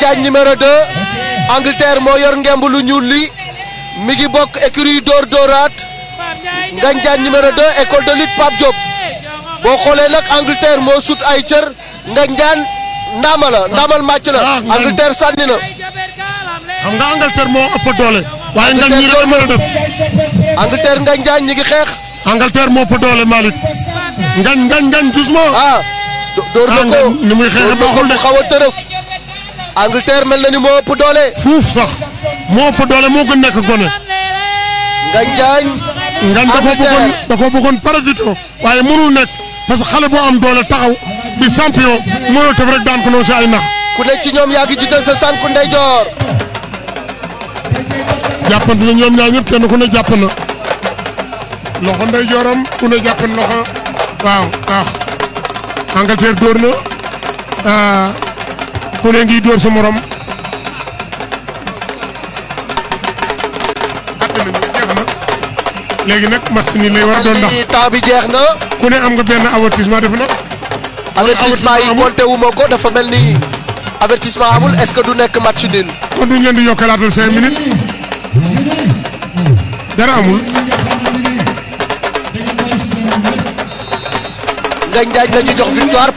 Diagne numéro 2 Angleterre moo yor ngemb lu ñuul li mi ngi bokk écurie Dóor Dóoraat Ngagne Diagne numéro 2 école de lutte Pape Diop boo xoolee nag Angleterre moo sut ay cër Ngagne Diagne ndaama la ndaamal màcc la Ah, Ngagne. Angleterre sànni na xam nga Angleterre moo ëpp doole waaye Ngagne ñi rek mën a def Angleterre Ngagne Diagne ñi ngi xeex Angleterre moo ëpp doole Malick Ngagne Ngagne Ngagne doucement ah do- dóor na Ah, ko Ngagne ni muy xeexee dóor na ko baaxul de. mu xaw a tërëf Angleterre mel na ni moo ëpp doole fuuf sax moo ëpp doole moo gën nekk gone Ngagne Diagne Ngagne da koo Angleterre. bëggoon da koo bëggoon parasito waaye mënul nekk parce que xale boo am doole taxaw di champion mënul tëb rek daan ko noonu si ay nax ku ne ci ñoom yaa ngi jiital sa sànku ndeyjoor jàppante na ñoom ñaar ñëpp kenn ku ne jàpp na loxo ndey jooram ku ne jàpp na loxo waaw ah Angleterre dóor na ah ku ne ngi dóor sa morom atte nañu jeex na léegi nag match ni lay war a doon ndax li temps bi jeex na ku ne am nga benn avertissement def na avertissement yi amul. compté wu ma ko dafa mel ni avertissement amul est-ce que du nekk match nul kon duñ leen di yokkalaatal cinq minutes dara amul Ngagne Diagne la ñu jox victoire